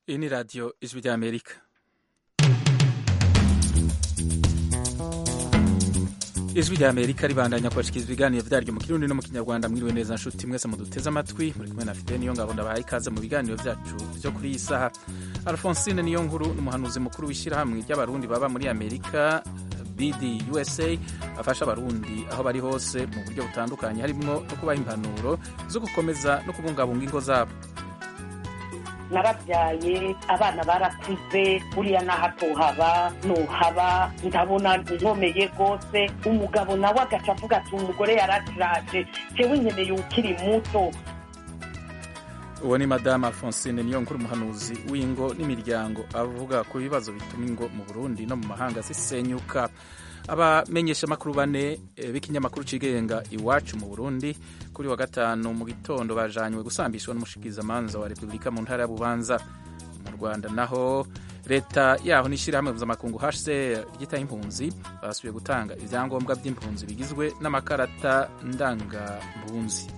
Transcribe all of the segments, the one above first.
Iyi ni radiyo ijwi ry'Amerika. ijwi rya amerika ribandanya kubashikiriza ibiganiro vyaryo mu kirundi no mu kinyarwanda mwiriwe neza nshuti mwese muduteze amatwi muri kumwe na fide niyo ngabo ndabahaye ikaze mu biganiro vyacu vyo kuri iyi saha alfonsine niyo nkuru n'umuhanuzi mukuru w'ishyirahamwe ry'abarundi baba muri amerika bd usa afasha abarundi aho bari hose mu buryo butandukanye harimwo no kubaha impanuro zo gukomeza no kubungabunga ingo zabo narabyaye abana barakuze buriya n'ahatohaba nohaba ndabona nkomeye rwose umugabo nawe agaca avuga ati umugore yarasiraje jewe nkeneye ukiri muto uwo ni madamu alphonsine niyo nkuru umuhanuzi w'ingo n'imiryango avuga ku bibazo bituma ingo mu burundi no mu mahanga zisenyuka abamenyesha amakuru bane b'ikinyamakuru cigenga iwacu mu burundi kuri wa gatanu mu gitondo bajanywe gusambishwa n'umushikirizamanza wa repubulika mu ntara ya bubanza mu rwanda naho leta yaho n'ishyirahamwe mpuzamakungu hcr ryitaho impunzi basubiye gutanga ibyangombwa by'impunzi bigizwe n'amakarata ndangampunzi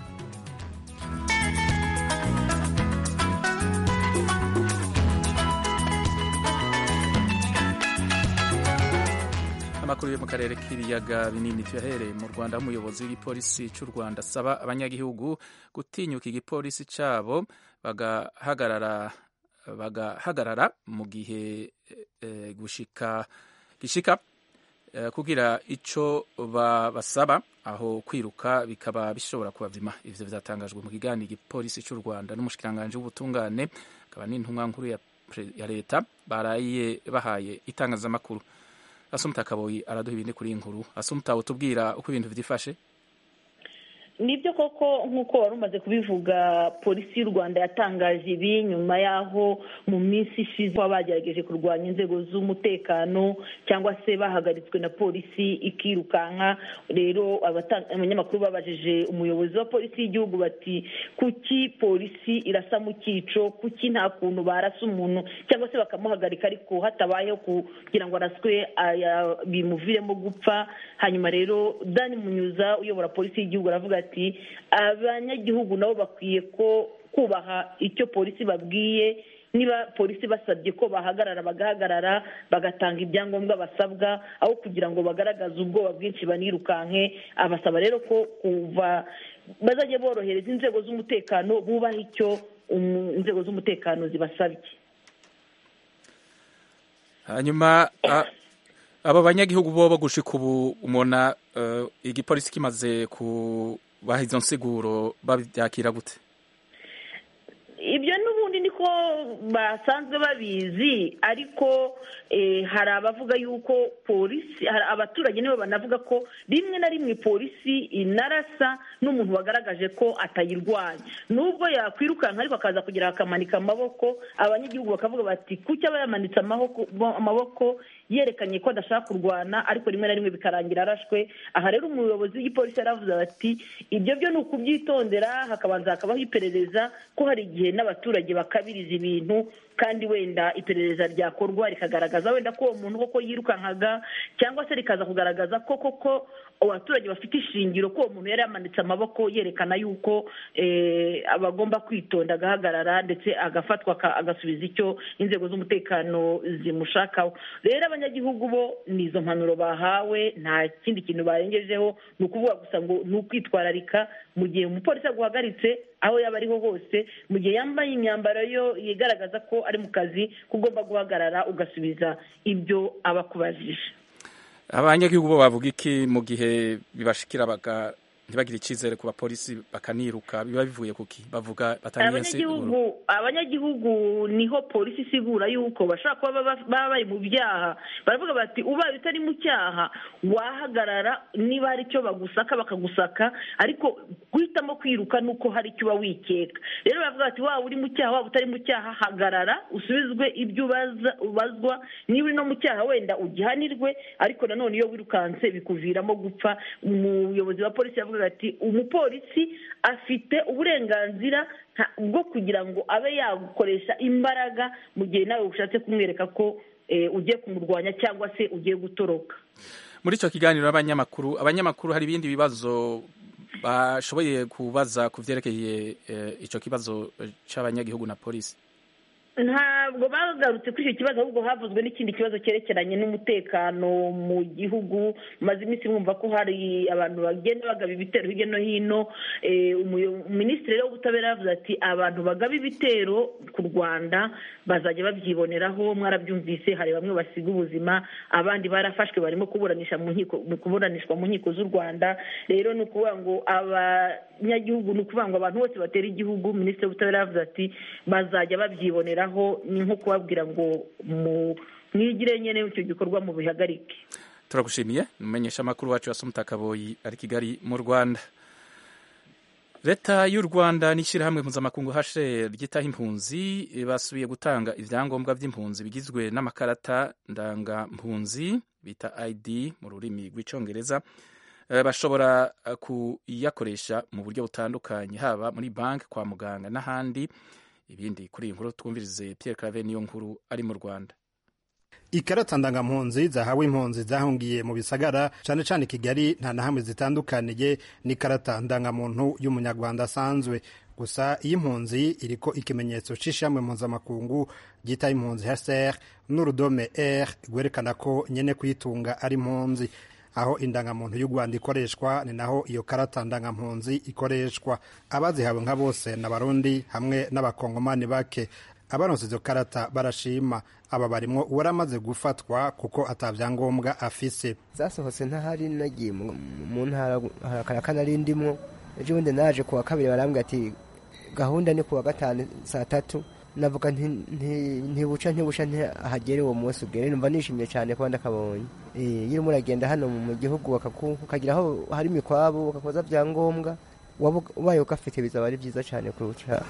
amakuru yo mu karere k'ibiyaga binini tuyahereye mu rwanda aho umuyobozi w'igipolisi cy'u rwanda asaba abanyagihugu gutinyuka igipolisi cyabo bagahagarara bagahagarara mu gihe e, gushika gishika e, kugira ico babasaba aho kwiruka bikaba bishobora kubavima ivyo vyatangajwe mu kiganiro igipolisi cy'u rwanda n'umushikiranganji w'ubutungane akaba n'intumwa nkuru ya, ya leta baraye bahaye itangazamakuru asumta kaboyi araduha ibindi kuri inkuru asumta utubwira uko ibintu vyifashe nibyo koko nk'uko wari umaze kubivuga polisi y'u rwanda yatangaje ibi nyuma y'aho mu minsi ishize baba bagerageje kurwanya inzego z'umutekano cyangwa se bahagaritswe na polisi ikirukanka rero abanyamakuru babajije umuyobozi wa polisi y'igihugu bati kuki polisi irasa mu cyico kuki nta kuntu barasa umuntu cyangwa se bakamuhagarika ariko hatabayeho kugira ngo araswe bimuviremo gupfa hanyuma rero dani munyuza uyobora polisi y'igihugu aravuga ati ati abanyagihugu nabo bakwiye ko kubaha icyo polisi babwiye niba polisi basabye ko bahagarara bagahagarara bagatanga ibyangombwa basabwa aho kugira ngo bagaragaze ubwoba bwinshi banirukanke abasaba rero ko kuva bazajya borohereza inzego z'umutekano bubaha icyo inzego z'umutekano zibasabye hanyuma aba banyagihugu bo gushika ubu umona igipolisi kimaze kubaha izo nsiguro babyakira gute ibyo n'ubundi niko basanzwe babizi ariko hari abavuga yuko polisi hari abaturage nibo banavuga ko rimwe na rimwe polisi inarasa n'umuntu wagaragaje ko atayirwanya nubwo yakwirukanka ariko akaza kugira akamanika amaboko abanyagihugu bakavuga bati kuki aba yamanitse amaboko yerekanye ko adashaka kurwana ariko rimwe na rimwe bikarangira arashwe aha rero umuyobozi w'igipolisi yaravuze ati ibyo byo ni ukubyitondera hakabanza hakabaho iperereza ko hari igihe n'abaturage bakabiriza ibintu kandi wenda iperereza ryakorwa rikagaragaza wenda ko uwo muntu koko yirukankaga cyangwa se rikaza kugaragaza ko koko abaturage bafite ishingiro ko uwo muntu yari yamanitse amaboko yerekana yuko abagomba kwitonda agahagarara ndetse agafatwa agasubiza icyo inzego z'umutekano zimushakaho rero abanyagihugu bo ni izo mpanuro bahawe nta kindi kintu barengejeho ni ukuvuga gusa ngo ni ukwitwararika mu gihe umupolisi aguhagaritse aho yaba ariho hose mu gihe yambaye imyambaro yo yigaragaza ko ari mu kazi ko ugomba guhagarara ugasubiza ibyo aba akubajije abanyagihugu bo bavuga iki mu gihe bibashikira ntibagire icyizere ku bapolisi bakaniruka biba bivuye kuki bavuga abanyagihugu abanyagihugu niho polisi isigura yuko bashobora kuba baba bari mu byaha baravuga bati ubaye utari mu cyaha wahagarara niba hari icyo bagusaka bakagusaka ariko guhitamo kwiruka ni uko hari icyo uba wikeka rero baravuga bati waba uri mu cyaha waba utari mu cyaha hagarara usubizwe ibyo ubazwa niba uri no mu cyaha wenda ugihanirwe ariko nanone iyo wirukanse bikuviramo gupfa umuyobozi wa polisi yavuga ati umupolisi afite uburenganzira bwo kugira ngo abe yagukoresha imbaraga mu gihe nawe ushatse kumwereka ko ugiye kumurwanya cyangwa se ugiye gutoroka muri icyo kiganiro abanyamakuru abanyamakuru hari ibindi bibazo bashoboye kubaza ku byerekeye icyo kibazo cy'abanyagihugu na polisi ntabwo bagarutse kuri icyo kibazo ahubwo havuzwe n'ikindi kibazo cyerekeranye n'umutekano mu gihugu maze iminsi mwumva ko hari abantu bagenda bagaba ibitero hirya no hino minisitiri w'ubutabera yavuze ati abantu bagaba ibitero ku rwanda bazajya babyiboneraho mwarabyumvise hari bamwe basiga ubuzima abandi barafashwe barimo kuburanisha mu nkiko kuburanishwa mu nkiko z'u rwanda rero ni ukuvuga ngo abanyagihugu ni ukuvuga ngo abantu bose batera igihugu minisitiri w'ubutabera yavuze ati bazajya babyiboneraho ni nko kubabwira ngo mwigire nyine icyo gikorwa mu bihagarike turagushimiye umumenyesha amakuru wacu wasoma kaboyi ari kigali mu rwanda leta y'u rwanda n'ishyirahamwe mpuzamakungu hashe ryitaho impunzi basubiye gutanga ibyangombwa by'impunzi bigizwe n'amakarata ndangampunzi bita id mu rurimi rw'icyongereza bashobora kuyakoresha mu buryo butandukanye haba muri banki kwa muganga n'ahandi ibindi kuri iyi nkuru twumvirize Pierre Claver niyo nkuru ari mu Rwanda ikarata ndangampunzi zahawe impunzi zahungiye mu bisagara cyane cyane kigali nta na hamwe zitandukaniye n'ikarata ndangamuntu y'umunyarwanda asanzwe gusa iyi impunzi iriko ikimenyetso c'ishamwe mpuzamakungu ryita impunzi hcr n'urudome r rwerekana ko nyene kuyitunga ari impunzi aho indangamuntu y'u rwanda ikoreshwa ni naho iyo karata ndangampunzi ikoreshwa abazihawe nka bose n'abarundi hamwe n'abakongomani bake abaronse izo karata barashima aba barimwo uwaramaze gufatwa kuko atabyangombwa afise zasohotse ntahari nagiye mu ntara harakara nari ndimwo ejo bundi naje kuwa kabiri barambwira ati gahunda ni kuwa gatanu saa tatu navuga ntibuca ntibusha ntihagere uwo munsi ugere numva nishimye cyane kuba ndakabonye iyo urimo uragenda hano mu gihugu ukagira aho hari imikwabo ugakoza byangombwa ubaye ugafite bizaba ari byiza cyane kurusha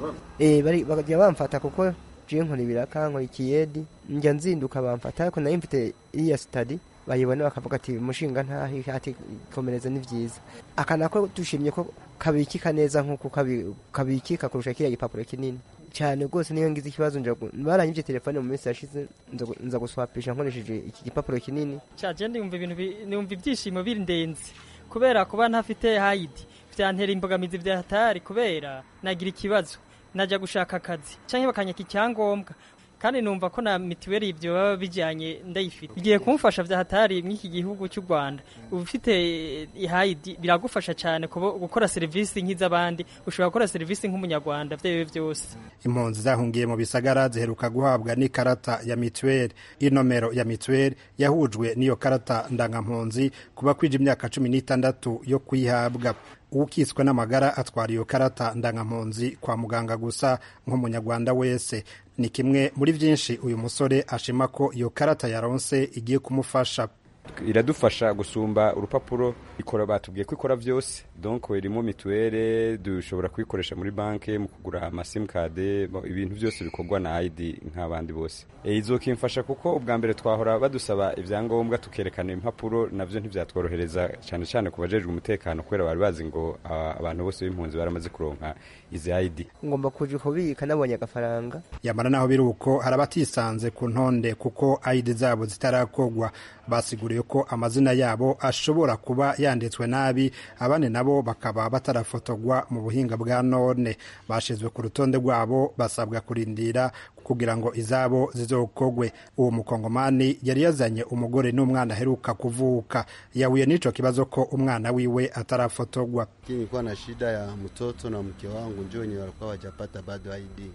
bajya bamfata kuko jiye nkora ibiraka nkora ikiyedi njya nzinduka bamfata ariko nayo mfite iriya sitadi bayibona bakavuga ati umushinga ntahi ati komereza ni byiza aka nako dushimye ko kabikika neza nk'uko kabikika kurusha kiriya gipapuro kinini cyane rwose niyo ngize ikibazo baranyibye telefone mu minsi yashize nza guswapisha nkoresheje iki gipapuro kinini cyagenda yumva ibintu numva ibyishimo birindenze kubera kuba ntafite hayidi byantera imbogamizi bya hatari kubera nagira ikibazo najya gushaka akazi cyangwa bakanyaka icyangombwa kandi numva ko na mituweli ibyo baba bijyanye ndayifite igiye kumufasha bya hatari mw'iki gihugu cy'u rwanda ufite ihayidi biragufasha cyane gukora serivisi nk'iz'abandi ushobora gukora serivisi nk'umunyarwanda byewe byose impunzi zahungiye mu bisagara ziheruka guhabwa n'ikarata ya mituweli inomero ya mituweli yahujwe n'iyo karata ndangampunzi kuba kwije imyaka cumi n'itandatu yo kuyihabwa ukiswe n'amagara atwara iyo karata ndangampunzi kwa muganga gusa nk'umunyarwanda wese ni kimwe muri byinshi uyu musore ashima ko iyo karata yaronse igiye kumufasha iradufasha gusumba urupapuro ikora batubwiye ko ikora byose donc irimo mituwele dushobora kuyikoresha muri banki mu kugura amasimukade ibintu byose bikorwa na ID nk'abandi bose izo kimfasha kuko ubwa mbere twahora badusaba ibyangombwa tukerekana impapuro nabyo ntibyatworohereza cyane cyane ku bajejwe umutekano kubera bari bazi ngo abantu bose b'impunzi baramaze kuronka izi ID ngomba kuja kubika nabonye agafaranga yamara naho biri uko hari abatisanze ku ntonde kuko ID zabo zitarakogwa basiguriye ko amazina yabo ashobora kuba yanditswe nabi abandi nabo bakaba batarafotogwa mu buhinga bwa none bashizwe ku rutonde rwabo basabwa kurindira kugira ngo izabo zizokogwe uwo mukongomani yari yazanye umugore n'umwana aheruka kuvuka yahuye n'ico kibazo ko umwana wiwe atarafotogwa nilikuwa na shida ya mtoto na mke wangu njo wenye walikuwa wajapata bado ID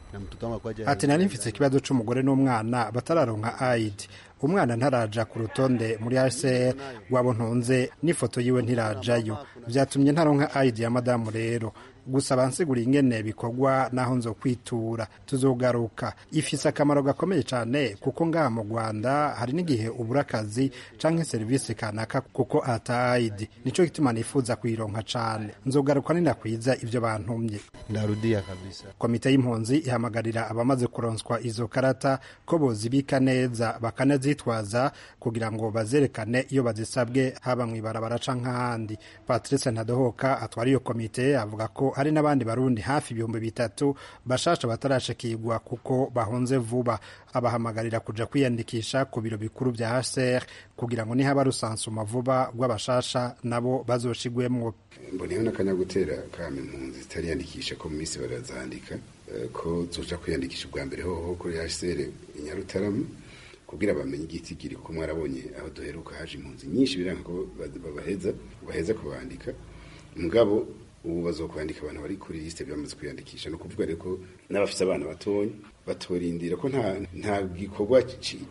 ati nari mfite ikibazo c'umugore n'umwana batararonka ID umwana ntaraja ku rutonde muri HCR wabo ntunze n'ifoto yiwe ntirajayo vyatumye ntaronka ID ya madamu rero gusa bansigura ingene bikorwa naho nzo kwitura tuzogaruka ifise akamaro gakomeye cyane kuko ngaha mu Rwanda hari n'igihe ubura akazi canke serivisi kanaka kuko ata ID nico gituma nifuza kuyironka cane nzogaruka ninakwiza ivyo bantumye ndarudia kabisa komite y'impunzi ihamagarira abamaze kuronswa izo karata ko bozibika neza bazitwaza kugira ngo bazerekane iyo bazisabwe haba mu ibarabara canke ahandi patrice ntadohoka atwara iyo komite avuga ko hari n'abandi barundi hafi ibihumbi bitatu bashasha batarashikirwa kuko bahunze vuba abahamagarira kuja kwiyandikisha ku biro bikuru vya hcr kugira ngo nihaba rusansuma vuba rw'abashasha nabo bazoshigwemwo mboneyeho n'akanya gutera kama impunzi zitariyandikisha ko mu minsi barazandika ko zoja kwiyandikisha ubwa mbere hoho kuri hcr inyarutarama kugira bamenye igitigiri kuko mwarabonye aho duheruka haje impunzi nyinshi biranga ko babaheza baheza kubandika mugabo ubu bazokwandika abantu bari kuri liste bamaze kwiyandikisha no kuvuga rero ko n'abafite abana batonya batorindira ko nta nta gikorwa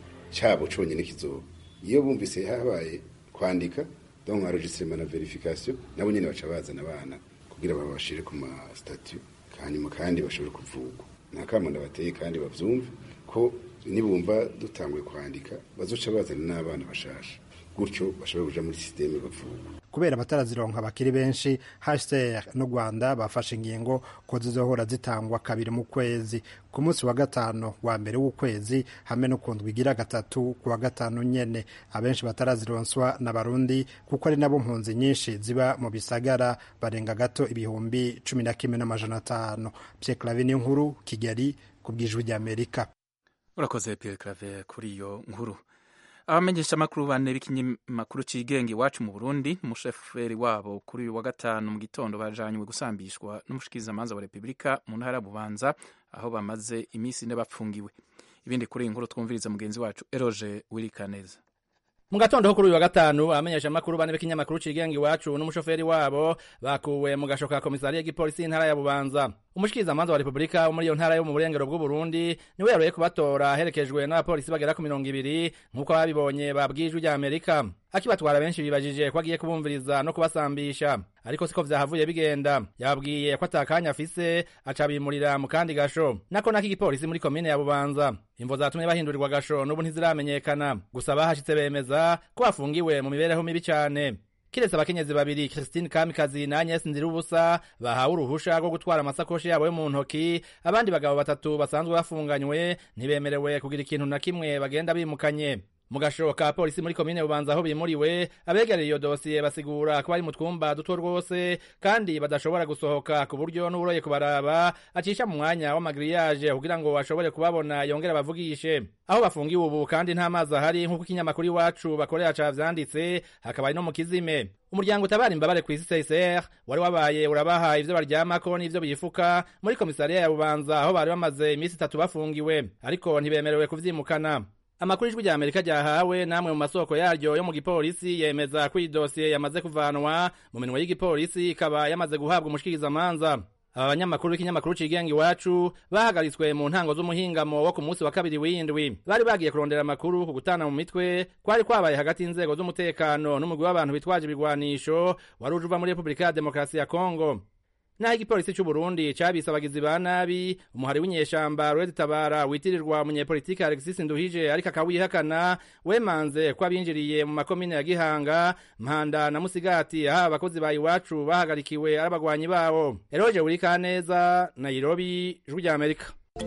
cyabo conyine kizoba iyo bumvise habaye kwandika donc enregistrement na verification nabo nyene baca bazana abana kugira babashire ku ma statut hanyuma kandi bashobore kuvugwa nta kamo ndabateye kandi bavyumve ko nibumva dutanguye kwandika bazoca bazana n'abana bashasha gutyo bashobora kuja muri systeme bavugwa kubera batarazironka bakiri benshi HCR n'u Rwanda bafashe ingingo ko zizohora zitangwa kabiri mu kwezi ku munsi wa gatanu wa mbere w'ukwezi hamwe no kundwa igira gatatu ku wa gatanu nyene abenshi batarazironswa na barundi kuko ari nabo mpunzi nyinshi ziba mu bisagara barenga gato ibihumbi cumi na kimwe n'amajana atanu Pierre Claver nkuru Kigali ku bw'ijwi ry'Amerika urakoze Pierre Claver kuri iyo nkuru abamenyesha amakuru bane b'ikinyamakuru cigenga iwacu mu Burundi umusheferi wabo kuri uyu wa gatanu mu gitondo bajanywe gusambishwa n'umushikirizamanza wa Repubulika mu ntara ya Bubanza aho bamaze iminsi ine bapfungiwe ibindi kuri iyi nkuru twumviriza mugenzi wacu Eroge Wirikaneza mu gatondo ho kuri uyu wa gatanu abamenyesha amakuru bane b'ikinyamakuru cigenga iwacu n'umushoferi wabo bakuwe mu gasho ka komisariya y'igipolisi y'intara ya Bubanza umushikirizamanza wa Repubulika wo muri iyo ntara yo mu burengero bw'u Burundi niwe yaroye kubatora aherekejwe n'abapolisi bagera ku mirongo ibiri nk'uko babibonye babwijwe rya Amerika akibatwara benshi bibajije ko agiye kubumviriza no kubasambisha ariko siko vyahavuye bigenda yababwiye ko atakanya afise aca bimurira mu kandi gasho nako nako igipolisi muri komine ya Bubanza imvo zatumye bahindurirwa gasho n'ubu ntiziramenyekana gusa bahashitse bemeza ko bafungiwe mu mibereho mibi cane kiretse abakenyezi babiri Christine Kamikazi na Agnes Ndirubusa bahawe uruhusha rwo gutwara amasakoshi yabo yo mu ntoki abandi bagabo batatu basanzwe bafunganywe ntibemerewe kugira ikintu na kimwe bagenda bimukanye mu gasho ka polisi muri komine bubanza aho bimuriwe abegereye iyo dosiye basigura ko bari mu twumba duto rwose kandi badashobora gusohoka ku buryo n'uburoye kubaraba acisha mu mwanya w'amagiriyaje kugira ngo ashobore kubabona yongere abavugishe aho bafungiwe ubu kandi nta mazi ahari nk'uko ikinyamakuru iwacu bakorera ca vyanditse hakaba ari no mu kizime umuryango utabara imbabare ku isi CICR wari wabaye urabaha ivyo baryamako n'ivyo bifuka muri komisariya ya bubanza aho bari bamaze iminsi itatu bafungiwe ariko ntibemerewe kuvyimukana amakuru ijwi rya amerika ryahawe namwe mu masoko yaryo yo mu gipolisi yemeza ko iyi dosiye yamaze kuvanwa mu minwe y'igipolisi ikaba yamaze guhabwa umushikirizamanza aba banyamakuru b'ikinyamakuru cigenga iwacu bahagaritswe mu ntango z'umuhingamo wo ku munsi wa kabiri w'indwi bari bagiye kurondera amakuru ku gutana mu mitwe kwari kwabaye hagati y'inzego z'umutekano n'umugwi w'abantu bitwaje ibigwanisho wari uje uva muri repubulika ya demokarasi ya kongo naho igipolisi cy'u Burundi cabise abagizi ba nabi umuhari w'inyeshamba Red Tabara witirirwa umunyepolitiki Alexis Nduhije ariko akawihakana wemanze ko abinjiriye mu makomine ya Gihanga Mpanda na Musigati aho abakozi ba iwacu bahagarikiwe ari abagwanyi bawo Eroje Wurikaneza Nairobi Ijwi rya Amerika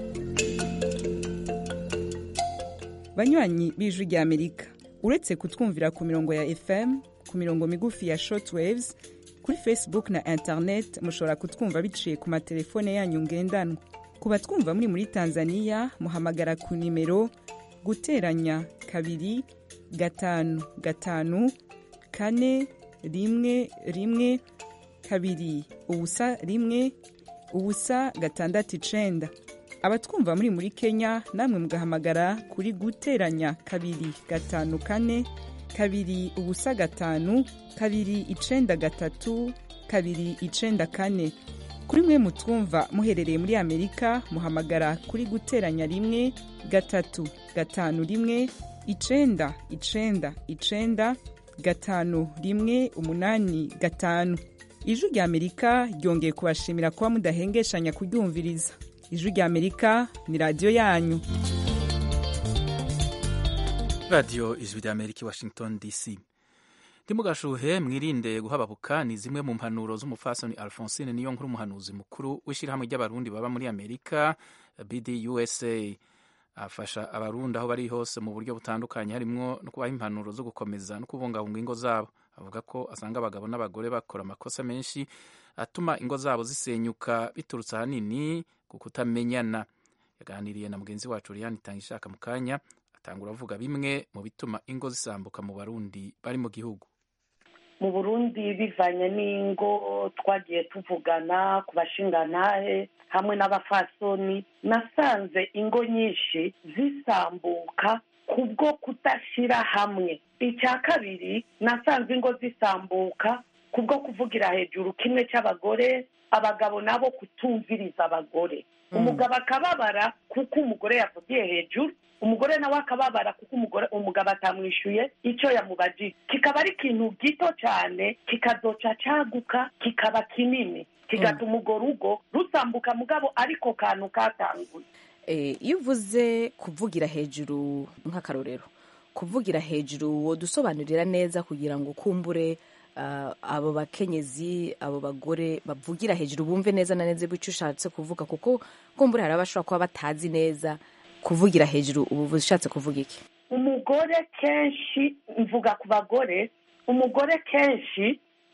banywanyi b'Ijwi rya Amerika uretse kutwumvira ku mirongo ya FM ku mirongo migufi ya shortwaves kuri facebook na internet mushobora kutwumva biciye ku matelefone yanyu ngendanwa ku batwumva muri muri tanzania muhamagara ku nimero guteranya kabiri gatanu gatanu kane rimwe rimwe kabiri ubusa rimwe ubusa gatandatu icenda abatwumva muri muri kenya namwe mugahamagara kuri guteranya kabiri gatanu kane kabiri ubusa gatanu kabiri icenda gatatu kabiri icenda kane kuri mwe mutwumva muherereye muri amerika muhamagara kuri guteranya rimwe gatatu gatanu rimwe icenda icenda icenda gatanu rimwe umunani gatanu ijwi rya amerika ryongeye kubashimira kuba mudahengeshanya kuryumviriza ijwi rya amerika ni radiyo yanyu radiyo ijwi rya amerika i washington dc ntimugashuhe mwirinde guhababuka ni zimwe mu mpanuro z'umupfasoni alphonsine niyo nkuru umuhanuzi mukuru w'ishyirahamwe ry'abarundi baba muri amerika bd usa afasha abarundi aho bari hose mu buryo butandukanye harimwo no kubaha impanuro zo gukomeza no kubungabunga ingo zabo avuga ko asanga abagabo n'abagore bakora amakosa menshi atuma ingo zabo zisenyuka biturutse ahanini ku kutamenyana yaganiriye na mugenzi wacu Liliane Itangishaka mu kanya atangura avuga bimwe mu bituma ingo zisambuka mu barundi bari mu gihugu mu burundi bivanye n'ingo twagiye tuvugana ku bashingantahe hamwe n'abafasoni nasanze ingo nyinshi zisambuka kubwo kudashyira hamwe icya kabiri nasanze ingo zisambuka kubwo kuvugira hejuru kimwe cy'abagore abagabo nabo kutumviriza abagore umugabo akababara kuko umugore yavugiye hejuru umugore nawe akababara kuko umugore umugabo atamwishyuye icyo yamubajije kikaba ari ikintu gito cyane kikazoca caguka kikaba kinini kigatuma urwo rugo rusambuka mugabo ariko kantu katanguye iyo uvuze kuvugira hejuru nk'akarorero kuvugira hejuru wodusobanurira neza kugira ngo kumbure abo bakenyezi abo bagore bavugira hejuru bumve neza na neza icyo ushatse kuvuga kuko kumbure hari abashobora kuba batazi neza kuvugira hejuru ubu ushatse kuvuga iki umugore kenshi mvuga ku bagore umugore kenshi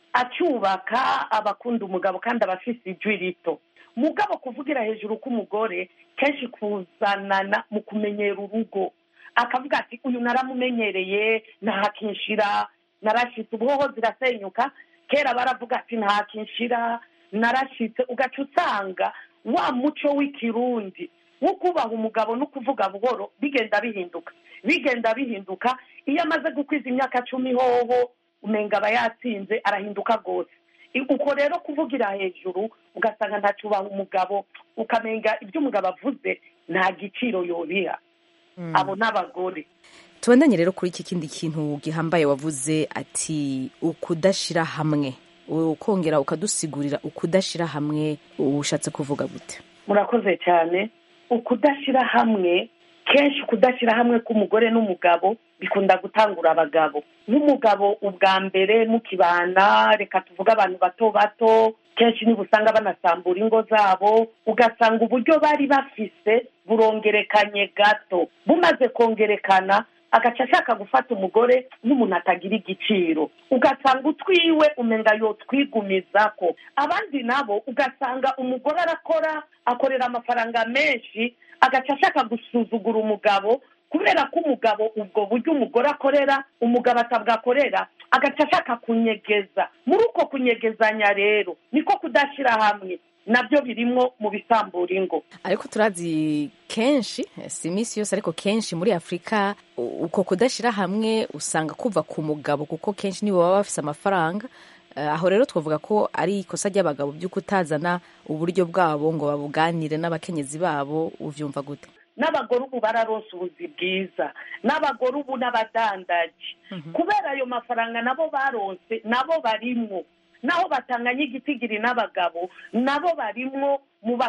acyubaka abakunda umugabo kandi aba afite ijwi rito mugabo kuvugira hejuru k'umugore kenshi kuzanana mu kumenyera urugo akavuga ati uyu naramumenyereye ntakinshira narashitse ubuhoho zirasenyuka kera baravuga ati ntakinshira narashitse ugaca usanga wa muco w'ikirundi wo kubaha umugabo no kuvuga buhoro bigenda bihinduka bigenda bihinduka iyo amaze gukwiza imyaka cumi hoho umenga aba yatsinze arahinduka rwose uko rero kuvugira hejuru ugasanga ntacubaha umugabo ukamenga ibyo umugabo avuze nta giciro yobiha abo ni abagore tubandanye rero kuri iki kindi kintu gihambaye wavuze ati ukudashyira hamwe ukongera ukadusigurira ukudashyira hamwe ushatse kuvuga gute murakoze cyane ukudashyira hamwe kenshi kudashyira hamwe k'umugore n'umugabo bikunda gutangura abagabo nk'umugabo ubwa mbere mukibana reka tuvuge abantu bato bato kenshi niba usanga banasambura ingo zabo ugasanga uburyo bari bafise burongerekanye gato bumaze kongerekana agaca ashaka gufata umugore n'umuntu atagira igiciro ugasanga utwiwe umenya yotwigumiza ko abandi nabo ugasanga umugore arakora akorera amafaranga menshi agaca ashaka gusuzugura umugabo kubera ko umugabo ubwo buryo umugore akorera umugabo atabwakorera agaca ashaka kunyegeza muri uko kunyegezanya rero niko kudashyira hamwe nabyo birimo mu bisambura ingo ariko turazi kenshi si iminsi yose ariko kenshi muri afurika uko kudashyira hamwe usanga kuva ku mugabo kuko kenshi nibo baba bafite amafaranga aho rero twavuga ko ari ikosa ry'abagabo byo kutazana uburyo bwabo ngo babuganire n'abakenyezi babo ubyumva gute n'abagore ubu bararonse ubuzi bwiza n'abagore ubu n'abadandaji kubera ayo mafaranga nabo baronse nabo barimwo naho batanganya igitigiri n'abagabo nabo barimwo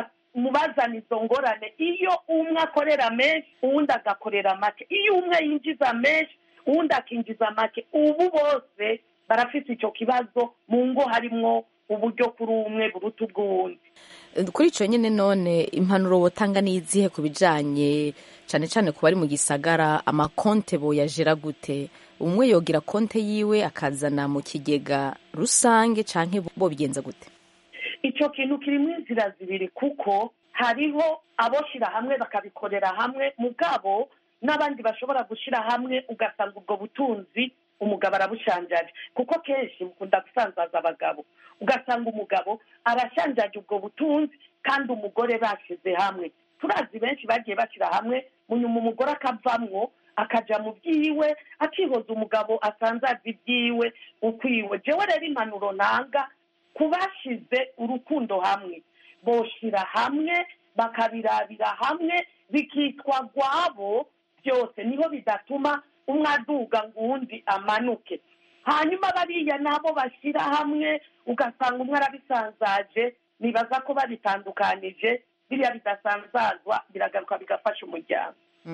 mu bazana izo ngorane iyo umwe akorera menshi uwundi agakorera make iyo umwe yinjiza menshi uwundi akinjiza make ubu bose barafite icyo kibazo mu ngo harimwo uburyo kuri umwe buruta ubw'uwundi kuri icyo nyine none impanuro wotanga n'izihe ku bijyanye cyane cyane ku bari mu gisagara amakonte boyajera gute umwe yogira konte yiwe akazana mu kigega rusange cyangwa bo bigenza gute icyo kintu kirimo inzira zibiri kuko hariho aboshyira hamwe bakabikorera hamwe mugabo n'abandi bashobora gushyira hamwe ugasanga ubwo butunzi umugabo arabushanjaje kuko kenshi mukunda gusanzaza abagabo ugasanga umugabo arashanjaje ubwo butunzi kandi umugore bashyize hamwe turazi benshi bagiye bashyira hamwe munyuma umugore akavamwo akajya mu byiwe akihoza umugabo asanzaza ibyiwe ukwiwe jewe rero impanuro ntanga ku bashyize urukundo hamwe boshyira hamwe bakabirabira hamwe bikitwa rwabo byose niho bidatuma umwe aduga ngo uwundi amanuke hanyuma bariya nabo bashyira hamwe ugasanga umwe arabisanzaje nibaza ko babitandukanije biriya bidasanzazwa biragaruka bigafasha umuryango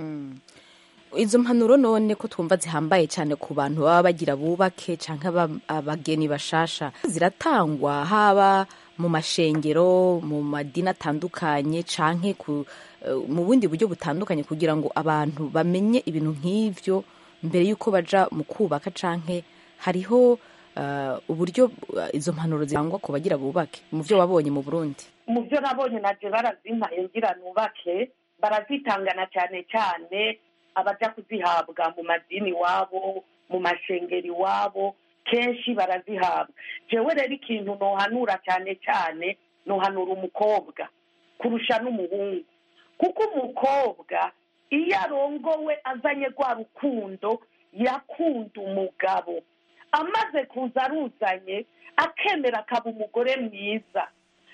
izo mpanuro none ko twumva zihambaye cyane ku bantu baba bagira bubake cyangwa abageni bashasha ziratangwa haba mu mashengero mu madini atandukanye canke ku eh, mu bundi buryo butandukanye kugira ngo abantu bamenye ibintu nk'ivyo mbere y'uko baja mu kubaka canke hariho eh, uburyo eh, izo mpanuro zitangwa ku bagira bubake mu vyo wabonye mu burundi mu byo nabonye naje barazimpaye ngira nubake barazitangana cyane cyane abaja kuzihabwa mu madini iwabo mu mashengero iwabo kenshi barazihabwa jewe rero ikintu nohanura cyane cyane nohanura umukobwa kurusha n'umuhungu kuko umukobwa iyo arongowe azanye rwa rukundo yakunda umugabo amaze kuza aruzanye akemera akaba umugore mwiza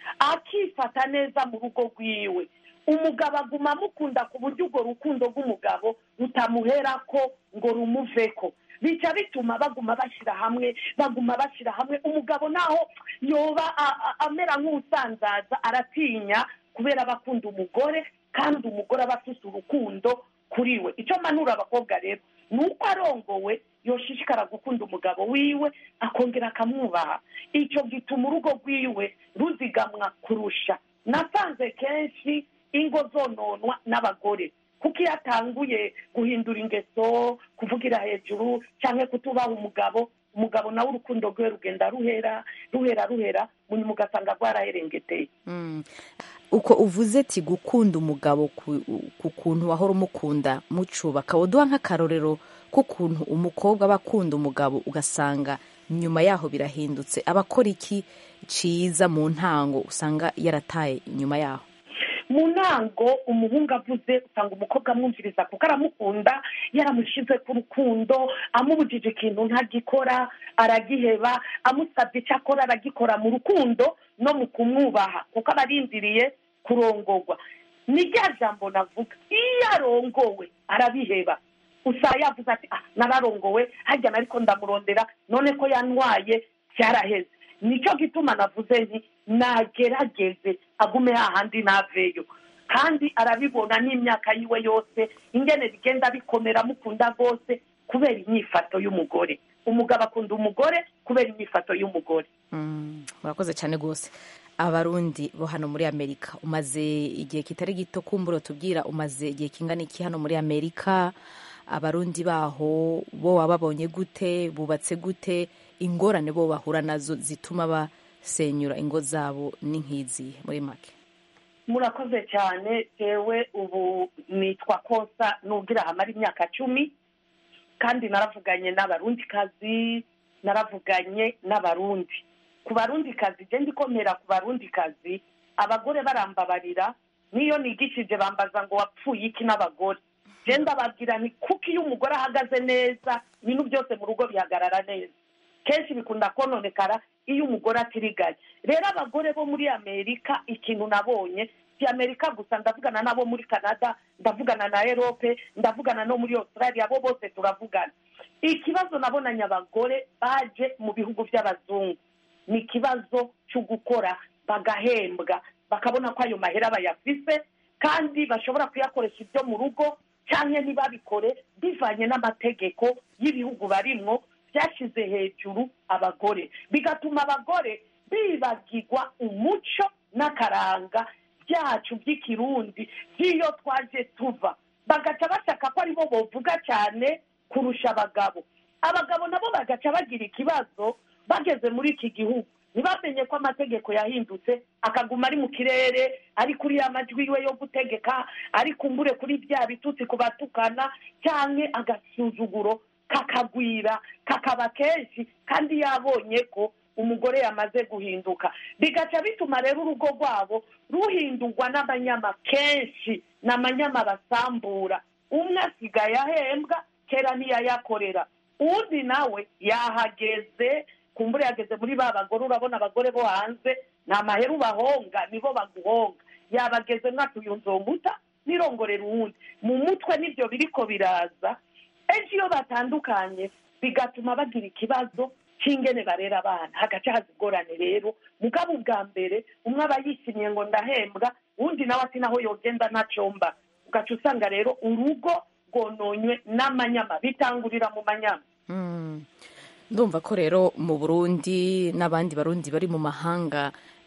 akifata neza mu rugo rwiwe umugabo aguma amukunda ku buryo urwo rukundo rw'umugabo rutamuhera ko ngo rumuveko bica bituma baguma bashyira hamwe baguma bashyira hamwe umugabo naho yoba a- a- amera nk'usanzaza aratinya kubera aba akunda umugore kandi umugore aba afite urukundo kuri we icyo mpanura abakobwa rero ni uko arongowe yoshishikara gukunda umugabo wiwe akongera akamwubaha icyo gituma urugo rwiwe ruzigamwa kurusha nasanze kenshi ingo zononwa n'abagore kuko iyo atanguye guhindura ingeso kuvugira hejuru cyangwa kutubaha umugabo umugabo nawe urukundo rwe rugenda ruhera ruhera ruhera munyuma ugasanga rwaraherengeteye Mm. uko uvuze ati gukunda umugabo ku ku kuntu wahora umukunda mucubaka uduha nk'akarorero k'ukuntu umukobwa aba akunda umugabo ugasanga nyuma yaho birahindutse aba akora iki ciza mu ntango usanga yarataye inyuma yaho mu ntango umuhungu avuze usanga umukobwa amwumviriza kuko aramukunda yaramushyize ku rukundo amubujije ikintu ntagikora aragiheba amusabye icyo akora aragikora mu rukundo no mu kumwubaha kuko aba arindiriye kurongorwa ni rya jambo navuga iyo arongowe arabiheba usanga yavuze ati ah nararongowe hajya ariko ndamurondera none ko yantwaye byaraheze nicyo gituma navuze nti nagerageze agume hahandi naveyo kandi arabibona n'imyaka yiwe yose ingene bigenda bikomera mukunda rwose kubera inyifato y'umugore umugabo akunda umugore kubera inyifato y'umugore Mm, murakoze cyane rwose abarundi bo hano muri amerika umaze igihe kitari gito kumbura tubwira umaze igihe kingana iki hano muri amerika abarundi baho bo wababonye gute bubatse gute ingorane bo bahura nazo zituma basenyura ingo zabo ni nk'izi muri make murakoze cyane jewe ubu nitwa kosa nugira hamara imyaka cumi kandi naravuganye n'abarundikazi naravuganye n'abarundi ku barundikazi je ndikomera ku barundikazi abagore barambabarira niyo nigishije bambaza ngo wapfuye iki n'abagore je ndababwira ni kuko iyo umugore ahagaze neza ibintu byose mu rugo bihagarara neza kenshi bikunda kononekara iyo umugore atirigaye rero abagore bo muri amerika ikintu nabonye si amerika gusa ndavugana n'abo muri canada ndavugana na erope ndavugana no muri australia bo bose turavugana ikibazo nabonanye abagore baje mu bihugu by'abazungu ni ikibazo cyo gukora bagahembwa bakabona ko ayo mahera bayafise kandi bashobora kuyakoresha ibyo mu rugo cyangwa ntibabikore bivanye n'amategeko y'ibihugu barimwo byashyize hejuru abagore bigatuma abagore bibagirwa umuco n'akaranga byacu by'ikirundi by'iyo twaje tuva bagaca bashaka ko aribo bovuga cyane kurusha abagabo abagabo nabo bagaca bagira ikibazo bageze muri iki gihugu ntibamenye ko amategeko yahindutse akaguma ari mu kirere ari kuri ya majwi yiwe yo gutegeka ari kumbure kuri bya bitutsi ku batukana cyangwa agasuzuguro kakagwira kakaba kenshi kandi yabonye ko umugore yamaze guhinduka bigaca bituma rero urugo rwabo ruhindurwa n'abanyama kenshi ni amanyama basambura umwe asigaye ahembwa kera ntiyayakorera undi nawe yahageze kumbura yageze muri ba bagore urabona abagore bo hanze ni amaheru bahonga nibo baguhonga yabageze mwatuye nzomuta nirongorera uwundi mu mutwe nibyo biriko biraza ejo iyo batandukanye bigatuma bagira ikibazo cy'ingene barera abana hagaca haza ingorane rero mugabo ubwa mbere umwe aba yishimiye ngo ndahembwa uwundi nawe ati naho yogenda ntacomba ugaca usanga rero urugo rwononywe n'amanyama bitangurira mu manyama ndumva ko rero mu burundi n'abandi barundi bari mu mahanga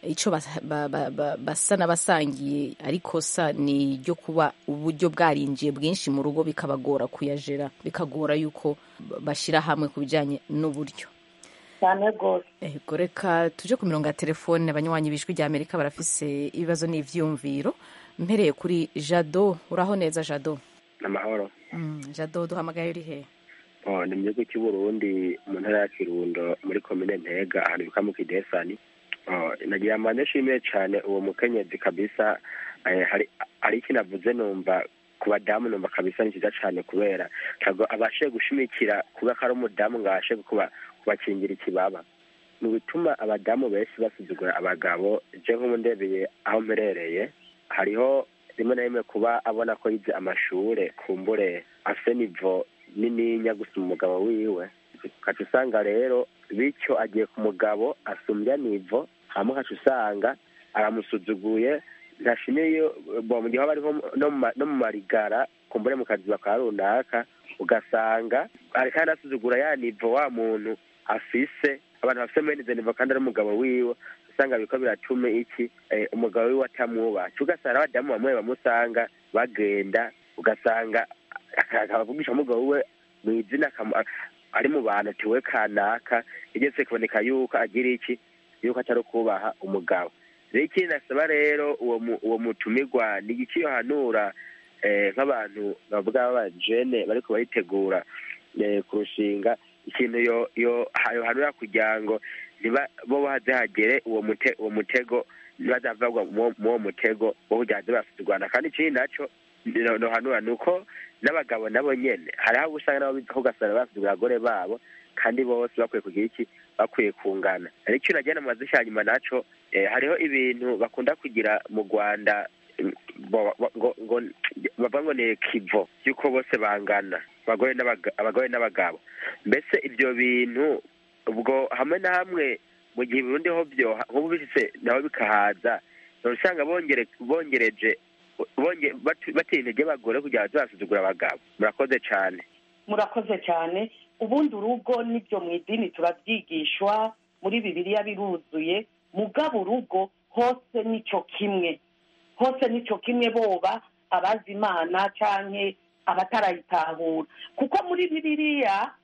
icyo basa- ba- ba- ba- basa n'abasangiye ariko sa ni iryo kuba uburyo bwarinjiye bwinshi mu rugo bikabagora kuyajera bikagora yuko ba- bashyira hamwe ku bijyanye n'uburyo cyane rwose Ego reka tuje ku mirongo ya telefone abanywanyi b'ijwi rya amerika barafise ibibazo n'ivyumviro mpereye kuri jado uraho neza jado amahoro Mm, jado duhamagaye uri he oh, ni mu gihugu cy'u Burundi mu ntara ya Kirundo muri komine Ntega ahantu bita mu Kidesani oh, nagira ngo nshimire cyane uwo mukenyezi kabisa eh, hari hari ikintu avuze numva ku badamu numva kabisa ni cyiza cyane kubera ntabwo abashe gushimikira kuba ko ari umudamu ngo abashe kuba kubakingira ikibaba mu bituma abadamu benshi basuzugura abagabo je nk'umundebeye aho mperereye hariho rimwe na rimwe kuba abona ko yize amashure kumbure afite nivo nininya gusuma umugabo wiwe ukaca usanga rero bityo agiye ku mugabo asumbya nivo hama ukaca usanga aramusuzuguye ntashimye iyo bo mu gihe haba hariho no mu ma- no mu marigara kumbure mu kazi bakaba runaka ugasanga ariko anasuzugura ya nivo wa muntu afise abantu bafise mwene izo nivo kandi ari umugabo wiwe usanga biriko biratuma iki eh, umugabo wiwe atamwubaha ugasanga abadamu bamwe bamusanga bagenda ugasanga akavugisha umugabo wiwe mu izina akamu- ari mu bantu ati we kanaka igeze kuboneka yuko agira iki yuko atari kubaha umugabo rero ikindi nasaba rero uwo mu- uwo mutumirwa ni iki yohanura eh, nk'abantu bavuga b'abajene bariko baritegura eh, kurushinga ikintu yo yo yohanura kugira ngo niba bo baze hagere uwo mute uwo mutego ntibazavagwa mu uwo mutego wo kugira ngo basuzugurana kandi ikindi naco no- nohanura ni uko n'abagabo nabo nyene hariho abo usanga nabo biza ugasanga basuzugura abagore babo kandi bose bakwiye kugira iki bakwiye kungana ariko icyo nagira amazi cyanyuma naco eh, hariho ibintu bakunda kugira mu rwanda mm, bo- bo- ngo ngo bavuga ngo ni kivo y'uko bose bangana abagore n'abaga- abagore n'abagabo mbese ibyo bintu ubwo hamwe na hamwe mu gihe Burundi ho byo nk'ubu bishitse naho bikahaza usanga bongere bongereje bonge batu- batera intege abagore kugira ngo bazasuzugura abagabo murakoze cyane murakoze cyane ubundi urugo n'ibyo mu idini turabyigishwa muri bibiliya biruzuye mugabo urugo hose nicyo kimwe hose nicyo kimwe boba abazi imana canke abatarayitahura kuko muri bibiliya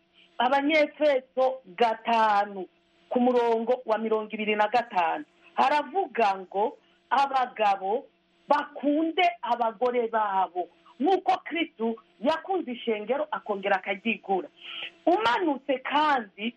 abanyefeso gatanu ku murongo wa mirongo ibiri na gatanu haravuga ngo abagabo bakunde abagore babo nk'uko kristu yakunze ishengero akongera akaryigura umanutse kandi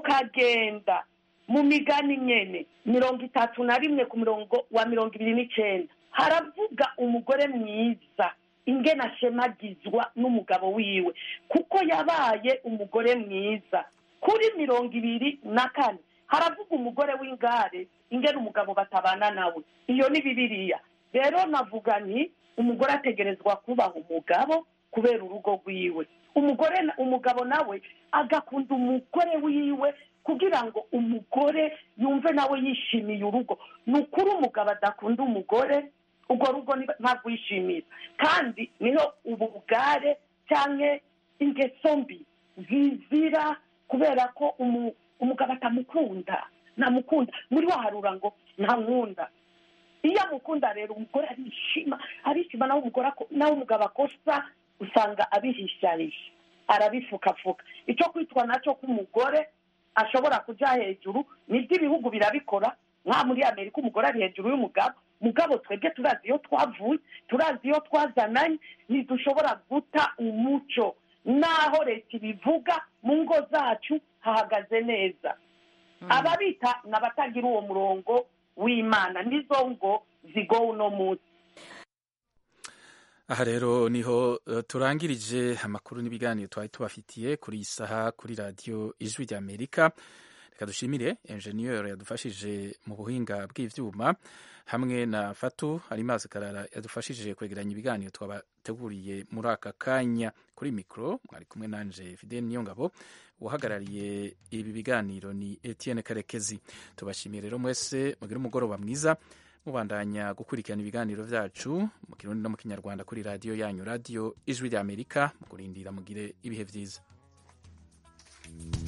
ukagenda mu migani nyene mirongo itatu na rimwe ku murongo wa mirongo ibiri n'icenda haravuga umugore mwiza ingene ashemagizwa n'umugabo wiwe kuko yabaye umugore mwiza kuri mirongo ibiri na kane haravuga umugore w'ingare ingene umugabo batabana nawe iyo ni bibiliya rero navuga nti umugore ategerezwa kubaha umugabo kubera urugo rwiwe umugore na- umugabo nawe agakunda umugore wiwe kugira ngo umugore yumve nawe yishimiye urugo ni ukuri umugabo adakunda umugore urwo rugo ni- ntarwishimira kandi niho ubugare cyangwa ingeso mbi zizira kubera ko umu- umugabo atamukunda ntamukunda muri waharura ngo ntankunda iyo amukunda rero umugore arishima arishima nawe umugore ako- nawe umugabo akosa usanga abihishahisha arabifukafuka icyo kwitwa nacyo k'umugore ashobora kujya hejuru nibyo ibihugu birabikora nka muri amerika umugore ari hejuru y'umugabo mugabo twebwe turazi iyo twavuye turazi iyo twazananye ntidushobora guta umuco naho leta ibivuga mu ngo zacu hahagaze neza ababita ni abatagira uwo murongo w'imana nizo ngo zigowe uno munsi aha rero niho eh, turangirije amakuru n'ibiganiro twari tubafitiye kuri iyi saha kuri radiyo ijwi rya amerika reka dushimire enjeniyeri yadufashije mu buhinga bw'ivyuma hamwe na fatu harimazi karara yadufashije kwegeranya ibiganiro twabateguriye muri aka kanya kuri mikoro mwari kumwe nanje fidel niyongabo uhagarariye ibi biganiro ni etienne karekezi tubashimiye rero mwese mugire umugoroba mwiza mubandanya gukurikirana ibiganiro byacu mu kirundi no mu kinyarwanda kuri radiyo yanyu radiyo ijwi rya amerika mu kurindira mugire ibihe byiza